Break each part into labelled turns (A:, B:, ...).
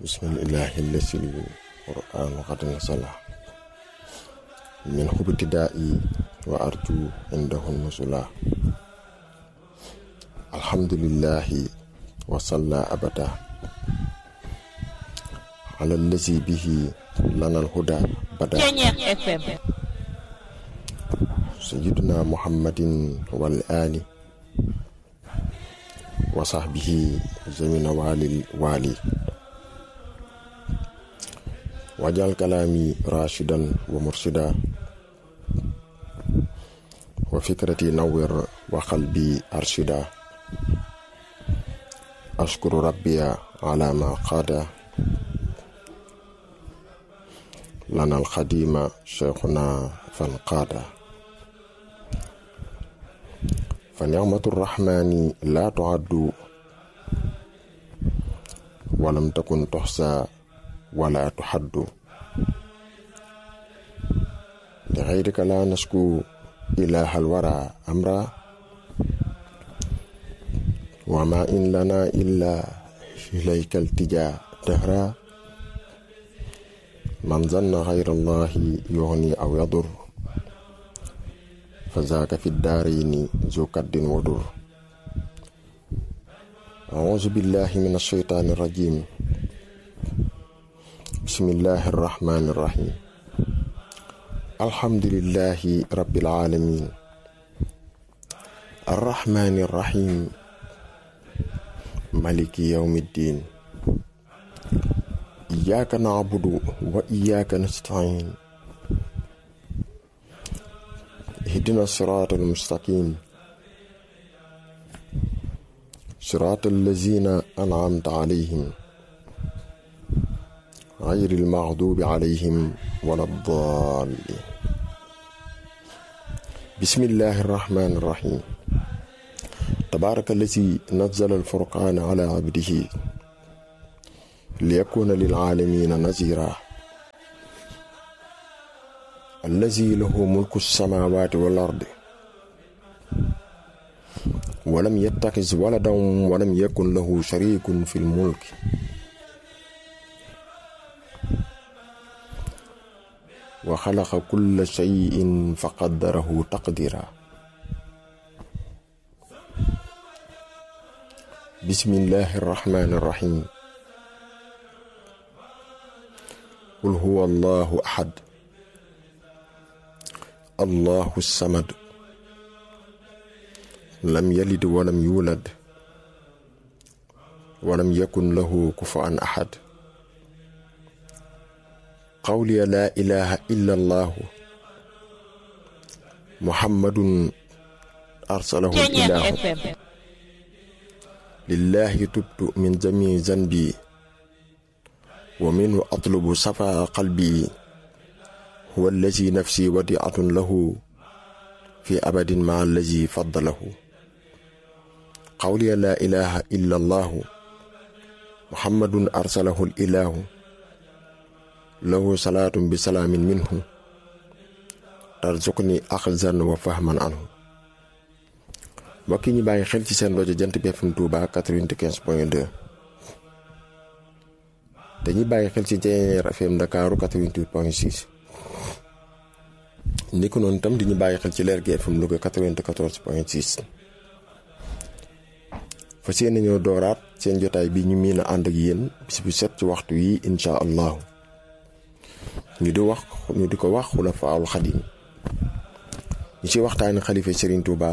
A: bismillahi allasi qur'an qad nasala min hubtida'i wa arju indahu nusula alhamdulillahi wa salla abada ala allazi bihi lana alhuda bada sayyiduna muhammadin wal ali wa sahbihi zamina walil wali wajal kalaami rashidan wa mursida wa fikrati nawwir wa qalbi arshida ashkuru rabbiya ala ma qaada lana alxadima cheikhuna fan qaada fa nicmatu rrahmani la tuaddu walam takun toxsa wala tuxaddu li xayrika la nasku ilaha alwara amra wa ma in lana illa ilayka altija dahra man zanna xayra allahi yuxni aw yadur fa zaaka fi daarayni zu kaddin wa dur auzu billahi min alsheytaani irrajim bismillahi irrahmani irrahim alhamdulillahi rabbil alamin arrahmani irrahim maliki yawmi ddin iyyaka na'budu wa iyyaka nasta'in ihdina sirata almustaqim sirata allazina an'amta alayhim غير المغضوب عليهم ولا الضالين بسم الله الرحمن الرحيم تبارك الذي نزل الفرقان على عبده ليكون للعالمين نذيرا الذي له ملك السماوات والأرض ولم يتخذ ولدا ولم يكن له شريك في الملك وخلق كل شيء فقدره تقديرا بسم الله الرحمن الرحيم قل هو الله احد الله الصمد لم يلد ولم يولد ولم يكن له كفوا احد قولي لا إله إلا الله محمد أرسله الإله لله تبت من جميع ذنبي ومنه أطلب صفاء قلبي هو الذي نفسي وديعة له في أبد مع الذي فضله قولي لا إله إلا الله محمد أرسله الإله lahu salaatun bi salaamin minhu tarzuqni axzan wa fahman anhu mbokk yi ñu bàyyi xel ci seen rajo jant bi FM Touba 95 point 2 dañuy bàyyi xel ci Jeneer FM Ndakaaru 88 point 6 ni ko noonu tam di ñu bàyyi xel ci Leer gi FM Louga 94 point 6 fa seen ñoo dooraat seen jotaay bi ñu miin a ànd ak yéen bis bu set ci waxtu yi incha allahu ñu di wax ñu di ko wax xulafaawul xadim ñu ci waxtaani xalifa Serigne Touba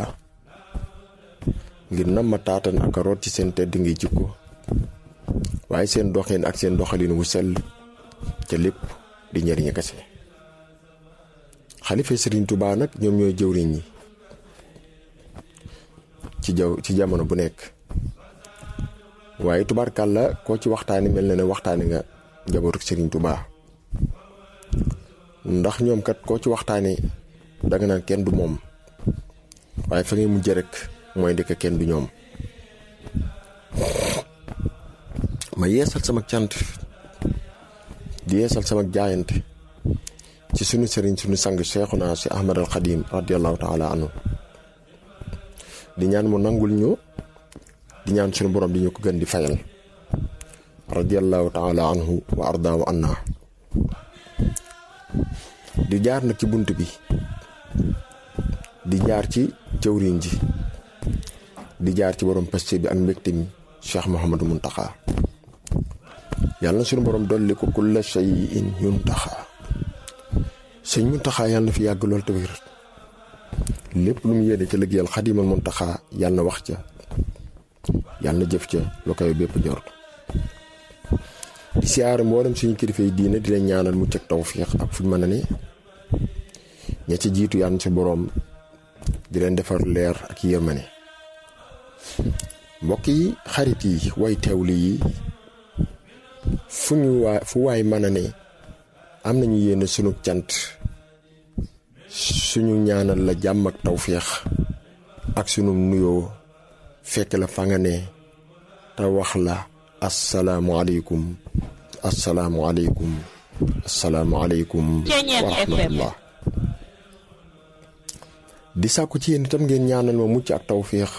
A: ngir nam ma taatan ak a root ci seen tedd ngi jikko waaye seen doxin ak seen doxalin wu sell ca lépp di njëriñ kese xalifa Serigne Touba nag ñoom ñooy jëwriñ ñi ci jaw ci jamono bu nekk waaye tubaarkàlla koo ci waxtaani mel na ne waxtaani nga njabootu Serigne Touba. ndax ñoom kat koo ci waxtaanee danga naan kenn du moom waaye fa ngay mujj rek mooy ndekk kenn du ñoom ma yeesal sama cant di yeesal sama jaayante ci sunu sëriñ sunu sang Seexuna si Ahmad al Xadim radiallahu taala anhu di ñaan mu nangul ñu di ñaan sunu borom di ñu ko gën di fayal radiallahu taala anhu wa ardaahu anna di jaar nag ci bunt bi di jaar ci jëwriñ ji di jaar ci borom paste bi ak mbégte mi Cheikh Mouhamadou Muntaxa yàlla na suñu borom dolli ko kulla shay'in yuntaxa sëñ Muntaxa yàlla na fi yàgg lool te wér lépp lu mu yéene ca liggéeyal xadimal Muntaxa yàlla na wax ca yàlla na jëf ca lu koy bépp njort di siyaare mboolem suñu kilifa yi diine di leen ñaanal mucc ak tawfiix ak fuñ mën a ne ña ci jiitu yàlla ci boroom di leen defar leer ak yërmane mbokk yi xarit yi way teewli yi fu ñu waay fu waay mën a ne am nañu yéene sunu cant suñu ñaanal la jàmm ak tawféex ak sunu nuyoo fekk la fa nga ne te wax la asalaamualeykum asalaamualeykum asalaamualeykum wa rahmatullah di sàkku ci yéen itam ngeen ñaanal ma mucc ak tawféex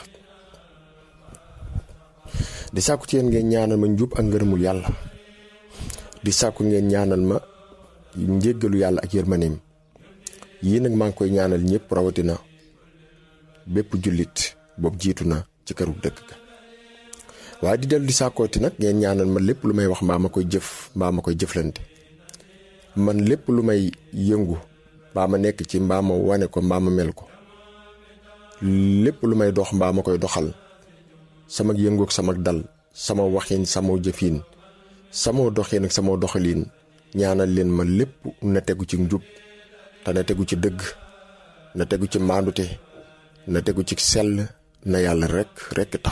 A: di sàkku ci yéen ngeen ñaanal ma njub ak ngërëmul yàlla di sàkku ngeen ñaanal ma njéggalu yàlla ak yërmaneem yii nag maa ngi koy ñaanal ñëpp rawatina bépp jullit boobu jiitu na ci këru dëkk ga waaye di dellu di sàkkooti nag ngeen ñaanal ma lépp lu may wax mbaa ma koy jëf mbaa ma koy jëflante man lépp lu may yëngu mbaa ma nekk ci mbaa ma wane ko mbaa ma mel ko lépp lu may dox mbaa ma koy doxal sama yëngoog sama dal sama waxin sama jëfin sama doxin ak sama doxalin ñaanal leen ma lépp na tegu ci njub te na tegu ci dëgg na tegu ci maandute na tegu ci sell na yàlla rekk rekk tax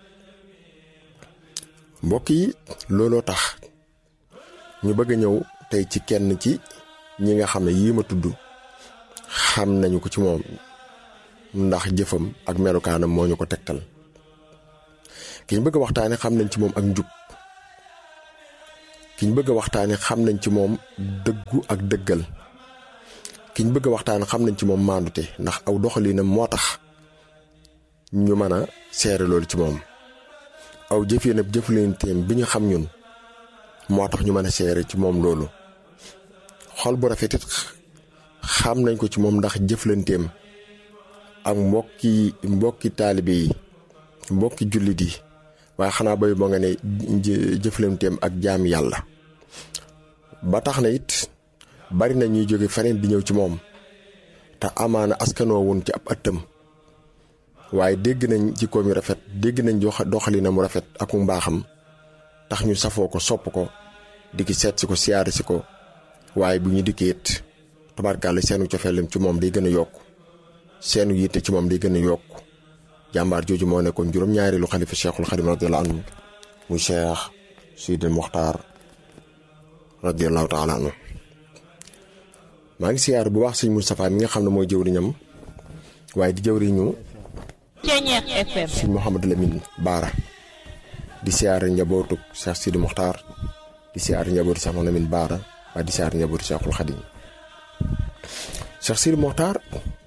A: mbokk yi looloo tax ñu bëgg a ñëw tey ci kenn ci ñi nga xam ne yii ma tudd xam nañu ko ci moom ndax jëfam ak melukaanam moo ñu ko tegtal ki ñu bëgg a waxtaane xam nañ ci moom ak njub ki ñu bëgg a waxtaane xam nañ ci moom dëggu ak dëggal ki ñu bëgg a waxtaane xam nañ ci moom maandute ndax aw doxalinam moo tax ñu mën a seere loolu ci moom aw jëfin ab jëflanteem bi ñu xam ñun moo tax ñu mën a seere ci moom loolu xol bu rafet it xam nañ ko ci moom ndax jëflanteem ak mbokki mbokki taalibe yi mbokki jullit yi waaye xanaa bay moo nga ne jëflanteem ak jaam yàlla ba tax na it bari na ñuy jóge feneen di ñëw ci moom te amaana askanoo woon ci ab ëttam waaye dégg nañ jikkoom yu rafet dégg nañ doxalina mu rafet ak mu mbaaxam tax ñu safoo ko sopp ko di ki seet si ko siyaare si ko waaye bu ñu dikkee it tabarkaale seenu cofeelam ci moom day gën a yokk seenu yitte ci moom day gën a yokk jàmbaar jooju moo nekkoon juróom-ñaareelu xalifa cheikhul xadim radiallahu anhu muy cheikh sidil muxtaar radiallahu taala anhu maa ngi siyaar bu baax sëñ Moustapha mi nga xam ne mooy jëwriñam waaye di jëwriñu sëñ Mouhamadou Lamine Baara di siyaare njabootu cheikh sidil muxtaar di siyaare njabootu cheikh Mouhamadou Lamine Baara waaye di siyaare njabootu cheikhul xadim cheikh sidil muxtaar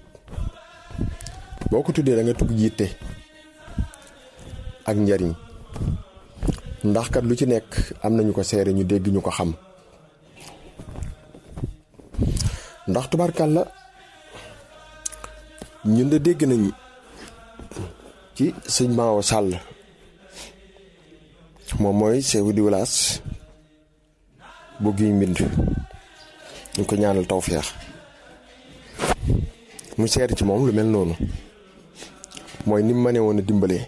A: boo ko tuddee da nga tugg jiite ak njariñ ndax kat lu ci nekk am nañu ko seere ñu dégg ñu ko xam ndax tubarkàlla ñun de dégg nañ ci sëñ Maawo Sàll moom mooy chef du village bu Guy Mbind ñu ko ñaanal tawfeex mu seere ci moom lu mel noonu mooy ni mu mënee woon a dimbalee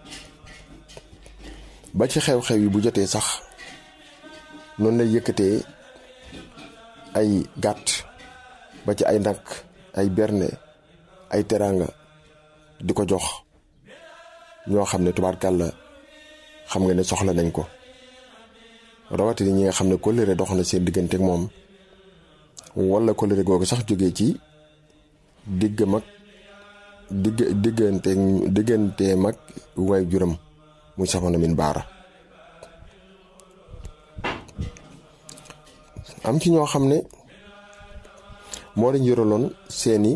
A: ba ci xew-xew yi bu jotee sax noonu lay yëkkatee ay gàtt ba ci ay nag ay berne ay teraanga di ko jox ñoo xam ne tubaarkàlla xam nga ne soxla nañ ko rawatina ñi nga xam ne kóllëre dox na seen diggante ak moom wala kóllëre googu sax jógee ci digg mag digg diggante diggante mag waay juram muy Soxna Min Baara am ci ñoo xam ne moo leen yoraloon seeni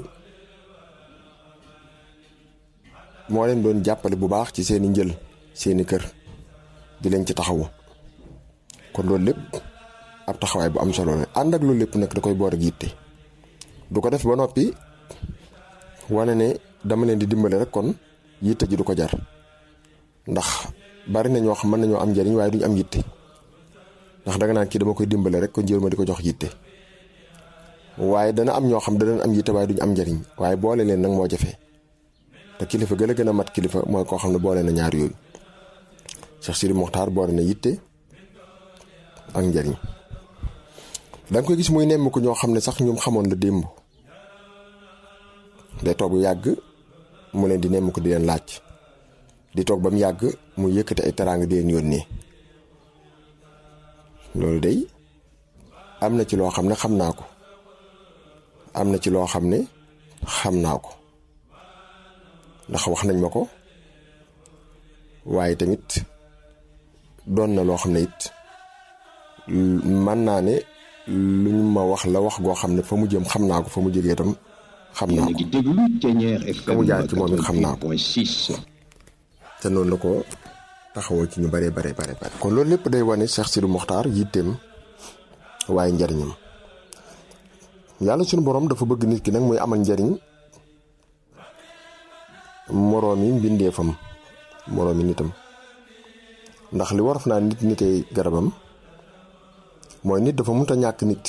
A: moo leen doon jàppale bu baax ci seeni njël seeni kër di leen ci taxawu kon loolu lépp ab taxawaay bu am solo la ànd ak loolu lépp nag da koy boor ak yitte du ko def ba noppi wane ne dama leen di dimbale rek kon yitte ji du ko jar ndax bari na ñoo xam mën nañoo am njariñ waaye duñ am yitte ndax danga naan kii dama koy dimbale rek kon jël ma di ko jox yitte waaye dana am ñoo xam danañ am yitte waaye duñ am njariñ waaye boole leen nag moo jafe te kilifa gën a gën a mat kilifa mooy koo xam ne boole na ñaar yooyu Cheikh Sidi Mokhtar boole na yitte ak njariñ danga koy gis muy nemm ko ñoo xam ne sax ñoom xamoon la démb day toog bu yàgg mu leen di nemm ko di leen laaj di toog ba mu yàgg mu yëkkati ay teraanga di leen yónnee loolu day am na ci loo xam ne xam naa ko am na ci loo xam ne xam naa ko ndax wax nañ ma ko waaye tamit doon na loo xam ne it mën naa ne lu ñu ma wax la wax goo xam ne fa mu jëm xam naa ko fa mu jógee itam xam naa ko fa mu jaar ci moom it xam naa ko te noonu la ko taxawoo ci ñu bare bare bare bare kon loolu lépp day wane Cheikh Sidi Mokhtar yitteem waaye njariñam yàlla suñu borom dafa bëgg nit ki nag muy amal njariñ moroomi mbindeefam moroomi nitam ndax li waraf naa nit nitee garabam mooy nit dafa mënta ñàkk nit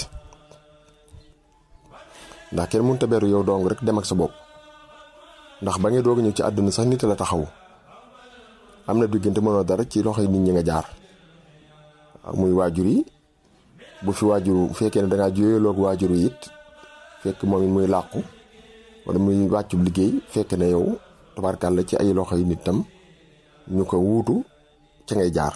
A: ndax kenn mënta beru yow dong rek dem ak sa bopp ndax ba ngay doog ñëw ci àdduna sax nit la taxaw am na diggante mënoo dara ci loxoy nit ñi nga jaar muy waajur yi bu fi waajur bu fekkee ne dangaa juyee waajur yi it fekk moom it muy làqu wala muy wàccub liggéey fekk ne yow tabarkàlla ci ay loxo yi nit tam ñu ko wuutu ca ngay jaar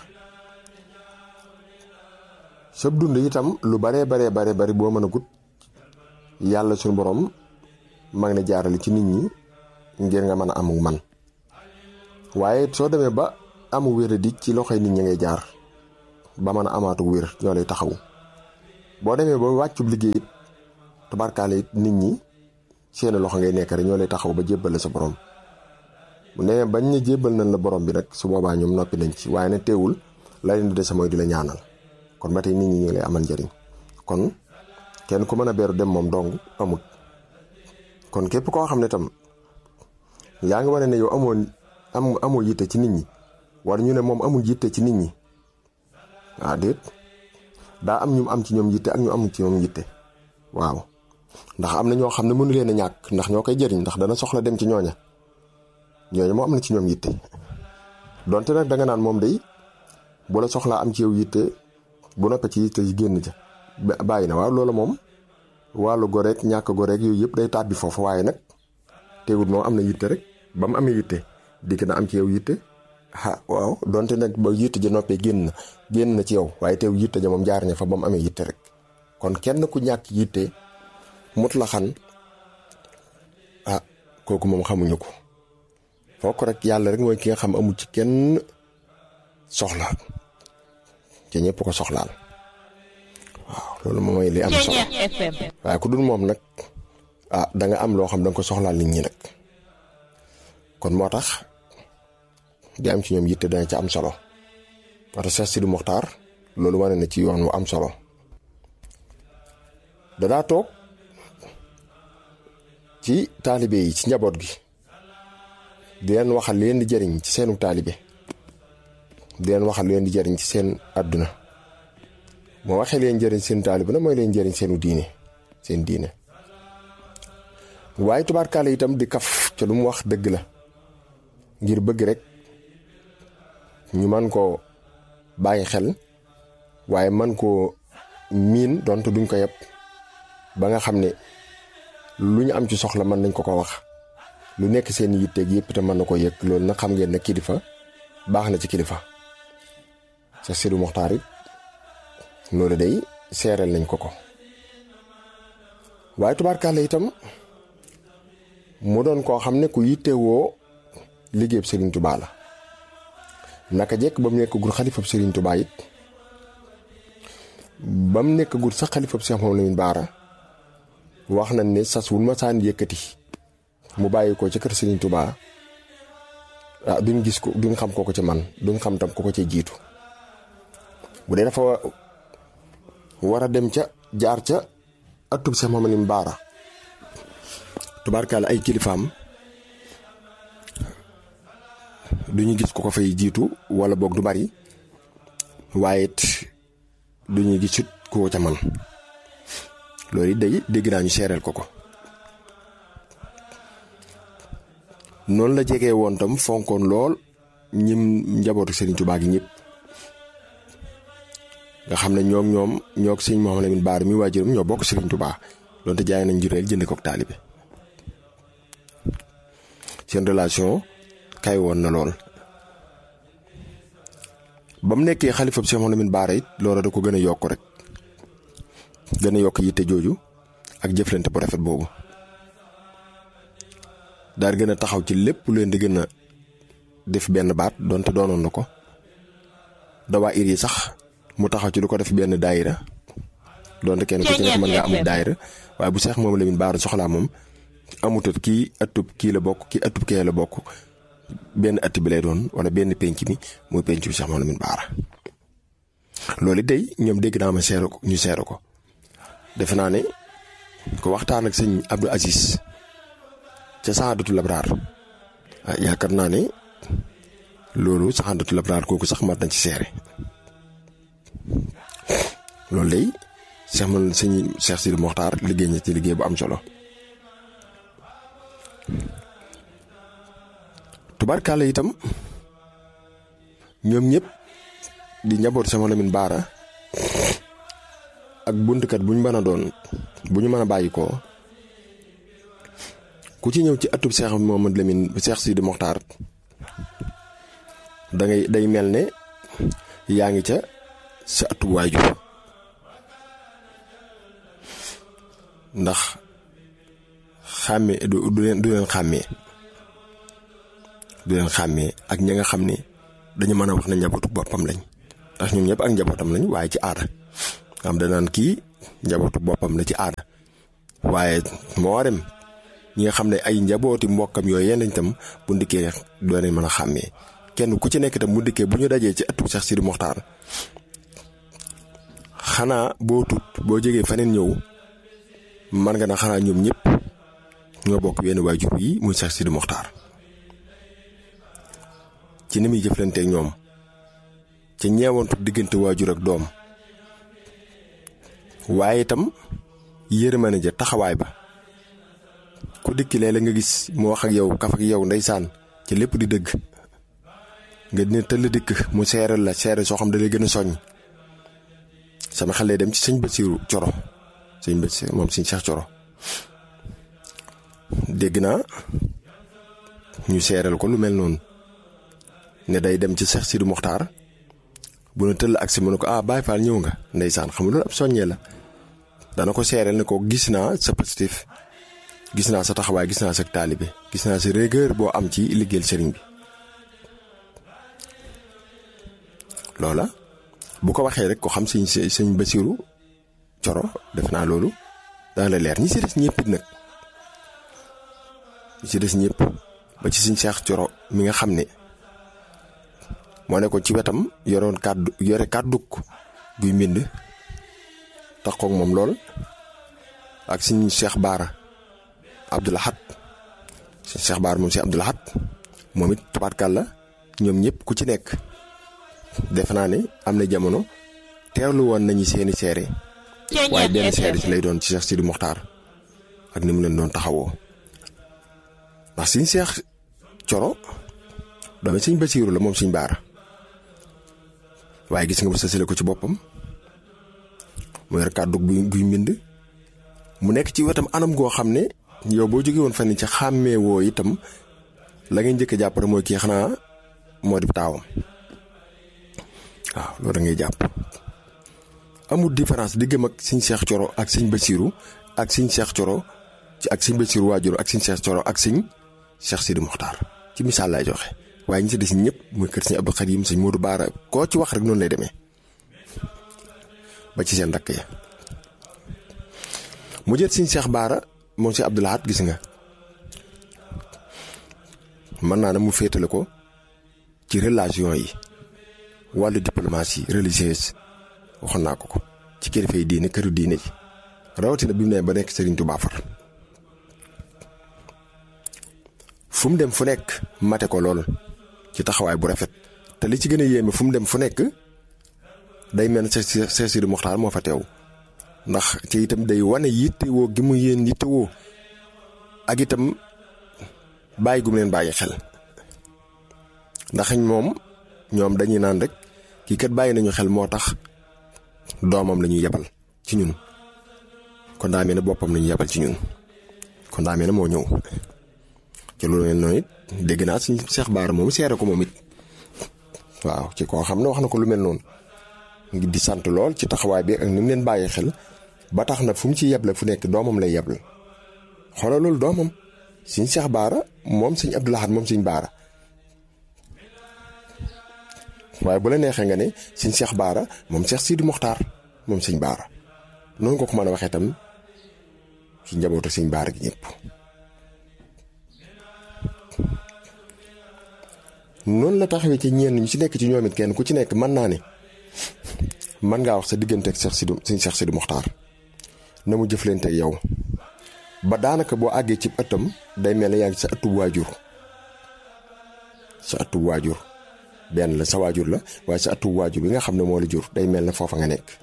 A: sab dund itam lu baree baree bare bari boo mën a gut yàlla suñu borom mag ne jaarale ci nit ñi ngir nga mën a amuk man waaye soo demee ba amu wéradi ci loxoy nit ñi ngay jaar ba mën a amaatuk wér ñoo lay taxaw boo demee ba wàccub liggéey it tabarkaale it nit ñi seeni loxo ngay nekk rek ñoo lay taxaw ba jébbale sa borom bu nee bañ ne jébbal nañ la borom bi nag su boobaa ñoom noppi nañ ci waaye ne teewul la leen di dese mooy di la ñaanal kon ba tey nit ñi ñu lay amal njëriñ kon kenn ku mën a beeru dem moom dong amut kon képp koo xam ne tam yaa ngi wane ne yow amoo am amoo yitte ci nit ñi war ñu ne moom amul yitte ci nit ñi ah déet daa am ñu am ci ñoom yitte ak ñu amul ci ñoom yitte waaw ndax am na ñoo xam ne mënu leen a ñàkk ndax ñoo koy jëriñ ndax dana soxla dem ci ñooña ñooña moo am na ci ñoom yitte donte nag danga naan moom day bu la soxlaa am ci yow yitte bu noppee ci yitte yi génn ca bàyyi na waaw loolu moom wàllu goreek ñàkk goreek yooyu yëpp day tàbbi foofu waaye nag teewul moom am na yitte rek ba mu amee yitte dikk na am ci yow yitte ah waaw donte nag ba yitte ja noppee génn na génn na ci yow waaye teew yitte ja moom jaar ña fa ba mu amee yitte rek kon kenn ku ñàkk yitte mut la xan ah kooku moom xamuñu ko fokk rek yàlla rek mooy ki nga xam amul ci kenn soxla te ñëpp ko soxlaal waaw loolu moom mooy li am solo waaye ku dul moom nag ah da nga am loo xam da nga ko soxlaal nit ñi nag kon moo tax di am ci ñoom yitte dana ci am solo parce que Cheikh Sidi Mokhtar loolu wane na ci yoon wu am solo danaa toog ci taalibe yi ci njaboot gi di leen waxal leen di jëriñ ci seenu taalibe di leen waxal leen di jëriñ ci seen àdduna moo waxee leen jëriñ seen taalibe na mooy leen jëriñ seenu diine seen diine waaye tubaarkaale itam di kaf ca lu mu wax dëgg la ngir bëgg rek ñu man koo bàyyi xel waaye man koo miin donte duñ ko yeb ba nga xam ne lu ñu am ci soxla mën nañ ko ko wax lu nekk seen yitteeg yëpp te mën na ko yëg loolu nag xam ngeen ne kilifa baax na ci kilifa Cheikh Sidi Mokhtar it loolu day seereel nañ ko ko waaye tubaarkàlla itam mu doon koo xam ne ku yittewoo liggéeyub Serigne Touba la naka jekk ba mu nekkagul xalifab Serigne Touba it ba mu nekkagul sax xalifab Cheikh Mouhamadou Lamine Bara wax nañ ne sas wul ma saan yëkkati mu bàyyi ko ca kër Serigne Touba ah duñ gis ko duñ xam ko ko ci man duñ xam tam ko ko ci jiitu bu dee dafa war a dem ca jaar ca atub Seex Mamadu Baara tubaarkaale ay kilifaam du ñu gis ko ko fay jiitu wala boog du bari waaye it du ñu gisut koo ca man loolu it day dégg naa ñu seereel ko ko noonu la jegee woon tam fonkoon lool ñim njabootu Serigne Touba gi ñëpp nga xam ne ñoom ñoom ñoo sëñ Mouhamadou Lamine Bara mi waajuram ñoo bokk Serigne Touba donte jaay nañ jureel jënd kook taalibe seen relation kay woon na lool ba mu nekkee xalifa bi Cheikh Mouhamadou Lamine Bara it loola da ko gën a yokk rek gën a yokk yitte jooju ak jëflante bu rafet boobu daal gën a taxaw ci lépp lu leen di gën a def benn baat donte doonoon na ko dawaa ir yi sax mu taxaw ci lu ko def benn daayira donte kenn ku ci nekk mën ngaa amul daayira waaye bu Cheikh Mouhamadou Lamine Bara soxlaa moom amutut kii ëttub kii la bokk kii ëttub kee la bokk benn ëtt bi lay doon wala benn penc mi muy penc bi Cheikh Mouhamadou Lamine Bara loolu day ñoom dégg naa ma seere ko ñu seere ko defe naa ne ko waxtaan ak sëñ Abdou Aziz ca Saadatu Labraar ah yaakaar naa ne loolu Saadatu Labraar kooku sax mat na ci seere loolu day Cheikh man sëñ Cheikh Sidi Mokhtar liggéey na ci liggéey bu am solo tubaarkàlla itam ñoom ñëpp di njaboot sama Lamine Bara ak buntkat bu ñu mën a doon bu ñu mën a bàyyi ko ku ci ñëw ci atub Cheikh Mouhamadou Lamine Cheikh Sidi Mokhtar da ngay day mel ne yaa ngi ca sa atub waajur ndax xàmmee du du leen du leen xàmmee du leen xàmmee ak ña nga xam ne dañu mën a wax ne njabootu boppam lañ ndax ñoom ñëpp ak njabootam lañ waaye ci aada am danaan kii njabootu boppam la ci aada waaye moo dem ñi nga xam ne ay njabooti mbokkam yooyu yenn itam bu ndikkee doo leen mën a xàmmee kenn ku ci nekk itam bu ndikkee bu ñu dajee ci ëttu Cheikh Sidi Mokhtar xanaa boo tut boo jógee faneen ñëw man nga na xanaa ñoom ñëpp ñoo bokk wenn waajur yi muy Cheikh Sidi Mokhtar ci ni muy jëflanteeg ñoom ca ñeewantu diggante waajur ak doom waaye itam yërmande ja taxawaay ba ku dikki léeg la nga gis mu wax ak yow kaf ak yow ndeysaan ci lépp di dëgg nga dina tëll dikk mu seeral la seere soo xam da lay gën a soññ sama xel lay dem ci sëñ Basiiru Coro sëñ Basiiru moom sëñ Cheikh Coro dégg naa ñu seeral ko lu mel noonu ne day dem ci Cheikh Sidi Mokhtar bu na tëll ak si mu ne ko ah Baye Fall ñëw nga ndeysaan xam nga loolu ab soññee la dana ko seereel ne ko gis naa sa positif gis naa sa taxawaay gis naa sa taalibe gis naa sa rigueur boo am ci liggéeyal sëriñ bi loola bu ko waxee rek ko xam sëñ sëñ Basiiru Coro def naa loolu dana la leer ñi si des ñëpp it nag ñi si des ñëpp ba ci sëñ Seex Coro mi nga xam ne moo ne ko ci wetam yoroon kàddu yore kàdduk guy mbind taxoog moom lool ak sëñ Cheikh Baara Abdoul Ahad sëñ Cheikh Baara moom si Abdoul Ahad moom it tabaarkàlla ñoom ñëpp ku ci nekk defe naa ne am na jamono teewlu woon nañu seeni seere waaye benn seere ci lay doon ci Cheikh Sidi Mokhtar ak ni mu leen doon taxawoo ndax sëñ Cheikh Coro doomi sëñ Basiiru la moom sëñ Baara waaye gis nga bu sësale ko ci boppam mu yor kàddu guy mbind mu nekk ci wetam anam goo xam ne yow boo jógee woon fan ci xàmmee woo itam la ngay njëkk a jàpp rek mooy kii xanaa moo di taawam waaw loolu da ngay jàpp amul différence diggam ak sëñ Cheikh Coro ak sëñ Basiiru ak sëñ Cheikh Coro ci ak sëñ Basiiru waajur ak sëñ Cheikh Coro ak sëñ Cheikh Sidi Mokhtar ci misaal lay joxe waaye ñi si des ñëpp muy kër sëñ Abdou Khadim sëñ Modou Baara koo ci wax rek noonu lay demee ba ci seen rakk ya mu jël sëñ Cheikh Baara moom si Abdou Lahad gis nga mën naa ne mu féetale ko ci relation yi wàllu diplomatie religieuse waxoon naa ko ko ci kilifa yi diine këru diine ji rawatina bi mu ne ba nekk Serigne Touba far fu mu dem fu nekk mate ko lool ci taxawaay bu rafet te li ci gën a yéeme fu mu dem fu nekk day mel ne Cheikh Sidi Mokhtar moo fa teew ndax ci itam day wane yittewoo gi mu yéen yittewoo ak itam bàyyi gu mu leen bàyyi xel ndax moom ñoom dañuy naan rek kii kat bàyyi nañu xel moo tax doomam la ñuy yebal ci ñun kon daa mel ne boppam la ñuy yebal ci ñun kon daa mel ne moo ñëw ci loolu mel noonu it dégg naa suñ Cheikh Baara moom seere ko moom it waaw ci koo xam ne wax na ko lu mel noonu ngi di sant lool ci taxawaay bi ak ni mu leen bàyyi xel ba tax na fu mu ci yeble fu nekk doomam lay yeble xoolal loolu doomam suñ Cheikh Baara moom suñ Abdou Lahad moom suñ Baara waaye bu la neexee nga ne suñ Cheikh Baara moom Cheikh Sidi Mokhtar moom suñ Baara noonu nga ko mën a waxee tam ci njabootu suñ Baara gi ñëpp. noonu la taxawee ci ñenn ñu ci nekk ci ñoom it kenn ku ci nekk mën naa ne mën ngaa wax sa diggante ak Cheikh Sidi suñ Cheikh Sidi Mokhtar na mu jëflante ak yow ba daanaka boo àggee ci ëttam day mel ne yaa ngi sa ëttub waajur sa ëttub waajur benn la sa waajur la waaye sa ëttub waajur bi nga xam ne moo la jur day mel ne foofa nga nekk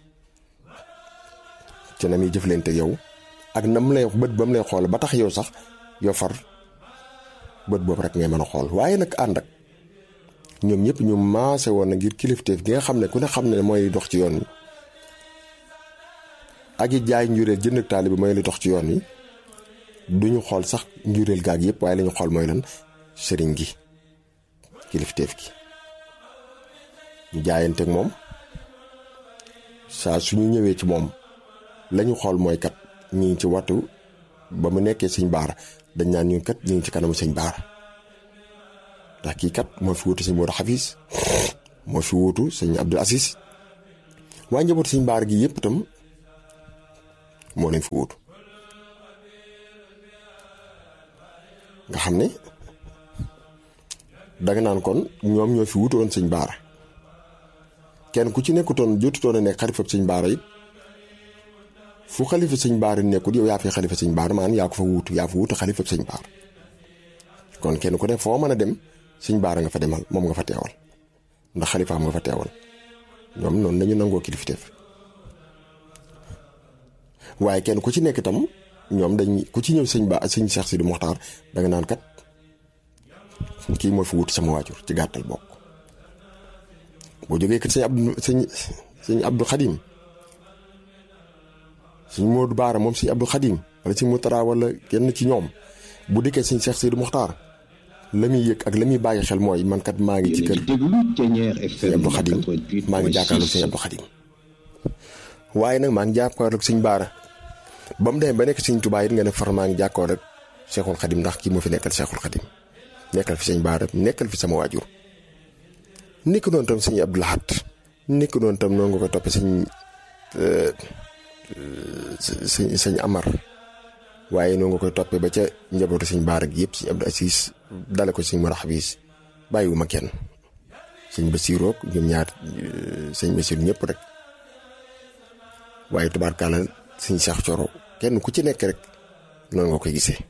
A: ci na muy jëflante ak yow ak na mu lay bët ba mu lay xool ba tax yow sax yoo far bët boobu rek ngay mën a xool waaye nag ànd ak ñoom ñëpp ñu maase woon na ngir kilifteef gi nga xam ne ku ne xam ne mooy dox ci yoon wi ak it jaay njureel jënd ak taalibe bi mooy li dox ci yoon wi duñu xool sax njureel gaag yëpp waaye la ñu xool mooy lan sëriñ gi kilifteef gi ñu jaayanteeg moom saa suñu ñëwee ci moom lañu xool mooy kat ñi ngi ci wattu ba mu nekkee sëñ baara dañ naan ñu kat ñu ngi ci kanamu sëñ baara ndax kii kat moo fi wutu sëñ Modou Xafis moo fi wutu sëñ Abdul Asis waaye njabootu sëñ baara gi yëpp itam moo leen fi wutu nga xam ne danga naan kon ñoom ñoo fi wutoon sëñ baara kenn ku ci nekkutoon jotutoon a nekk xalifab sëñ baara it fu xalifa sëñ baara nekkul yow yaa fi xalifa sëñ baara maanaam yaa ko fa wuutu yaa fa wuutu xalifa sëñ baara kon kenn ku ne foo mën a dem sëñ baara nga fa demal moom nga fa teewal ndax xalifaam nga fa teewal ñoom noonu dañu nangoo kilifteef waaye kenn ku ci nekk itam ñoom dañ ku ci ñëw sëñ ba sëñ Cheikh Sidi Mokhtar danga naan kat kii moo fi wuutu sama waajur ci gàttal bokk boo jógee kat sëñ Abdou sëñ sëñ Abdou Khadim suñ Modou Baara moom suñ Abdou Khadim wala suñ Moutara wala kenn ci ñoom bu dikkee suñ Cheikh Sidi Mokhtar la muy yëg ak la muy bàyyi xel mooy man kat maa ngi ci kër suñ Abdou Khadim maa ngi jàkkaarloog suñ Abdou Khadim waaye nag maa ngi jàkkaarloog suñ Baara ba mu demee ba nekk suñ Tuubaa it nga ne far maa ngi jàkkaarloog Cheikhul Khadim ndax kii moo fi nekkal Cheikhul Khadim nekkal fi suñ Baara nekkal fi sama waajur nekk noonu tam suñ Abdou Lahad nekk noonu tam noonu nga koy toppee suñ sëñ sëñ Amar waaye noonu nga koy toppee ba ca njabootu sëñ Baara gi yëpp sëñ Abdou Assis dale ko sëñ Mor Xabis bàyyiwuma kenn sëñ Basiiroog ñoom ñaar sëñ Basiir ñëpp rek waaye tubaarkaala sëñ Cheikh Coro kenn ku ci nekk rek noonu nga koy gisee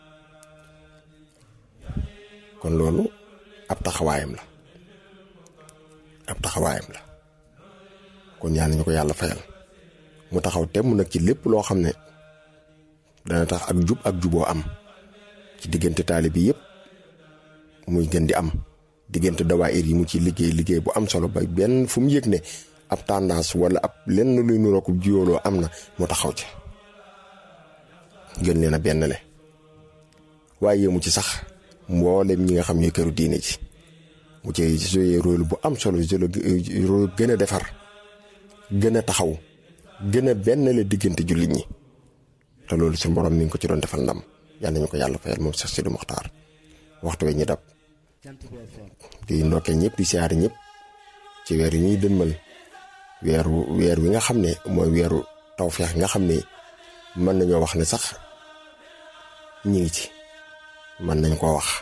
A: kon loolu ab taxawaayam la ab taxawaayam la kon yal nañu ko yàlla fayal. mu taxaw temm nag ci lépp loo xam ne dana tax ak jub ak juboo am ci diggante taali bi yëpp muy gën di am diggante dawaayir yi mu ci liggéey liggéey bu am solo ba benn fu mu yëg ne ab tendance wala ab lenn luy nuroo ko jiyooloo am na mu taxaw ci gën leen a benn le waaye yéemu ci sax mboolem ñi nga xam ñooy këru diine ji mu ci joué rôle bu am solo rôle gën a defar gën a taxaw gën a benn la diggante jullit ñi te loolu suñu borom mi ngi ko ci doon defal ndam yal nañu ko yàlla fayal moom Cheikh Sidi Mokhtar waxtu we ñi dab di ndokkee ñëpp di siyaari ñëpp ci weer yi ñuy dënmal weeru weer wi nga xam ne mooy weeru tawfeex nga xam ne mën nañoo wax ne sax ñi ngi ci mën nañ koo wax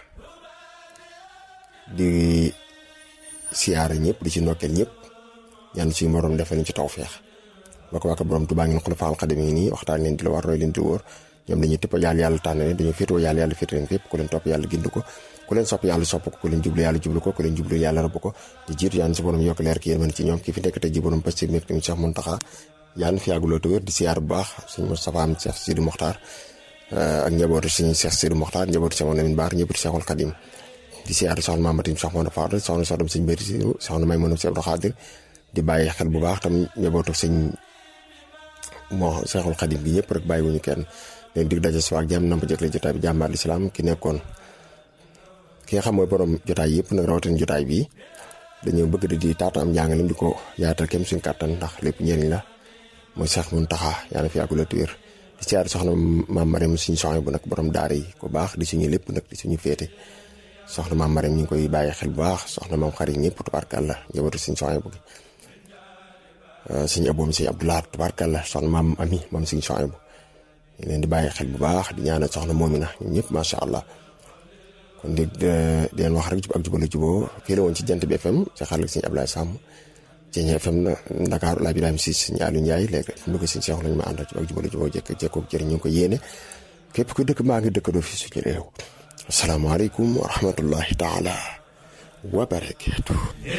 A: di siyaari ñëpp di ci ndokkeel ñëpp ñaan suñu borom defal ñu ci tawfeex waka waka borom Tuubaa ngeen xulafa al xadim yi nii waxtaan leen di la war roy leen di wóor ñoom dañuy tëpp yàlla yàlla tànn leen dañoo féetoo yàlla yàlla féetoo leen fépp ku leen topp yàlla gind ko ku leen sopp yàlla sopp ko ku leen jublu yàlla jublu ko ku leen jublu yàlla rabb ko di jiitu yàlla si borom yokk leer ki yéen ci ñoom ki fi nekk tey ji borom pastir mi tamit Cheikh Mountakha yàlla fi yàgguloo te wér di siyaar bu baax sëñ Moustapha am Cheikh Sidi Mokhtar ak njabootu sëñ Cheikh Sidi Mokhtar njabootu Cheikh Lamine Baar njabootu Cheikhul Khadim di siyaar soxna Mamatim Cheikh Mouhamed Fadel soxna soxna sëñ Béri si soxna may mënam si Abdou Khadir di bàyyi xel bu baax tam njabootu sëñ moo Cheikhul Khadim bi ñëpp rek bàyyiwuñu kenn leen dig daje suwaak jàmm namp jëkle jotaay bi jàmbaar lislaam ki nekkoon ki nga xam mooy borom jotaay yëpp nag rawatina jotaay bi dañoo bëgg di di taata am njàngalim di ko yaatal kem suñ kàttan ndax lépp njëriñ la mooy Cheikh Mountakha yàlla fi yàggula tuwér di siyaar soxna maam Marème suñu soxna bu nag borom daara yi ku baax di suñu lépp nag di suñu féete soxna maam Marème ñu ngi koy bàyyi xel bu baax soxna maam xarit ñëpp tubaarkàlla njabootu suñu soxna bu suñu aboom suñu Abdoulaye tubaarkàlla soxna maam Ami moom suñu soxna bu ñu leen di bàyyi xel bu baax di ñaanal soxna Moomina ñun ñëpp macha allah kon di di leen wax rek jub ak jubale juboo fii la woon ci jant bi FM ci xarit suñu Ablaye Samb ci FM na Dakar laa Birame si suñu Aliou Ndiaye léegi fi mu dugg si Cheikh lañu ma àndal jub ak jubale juboo jekk jekkoo jëriñ ñu ngi ko yéene képp ku dëkk maa ngi dëkkandoo fi suñu réew asalaamaaleykum wa rahmatullahi taala wa barakaatu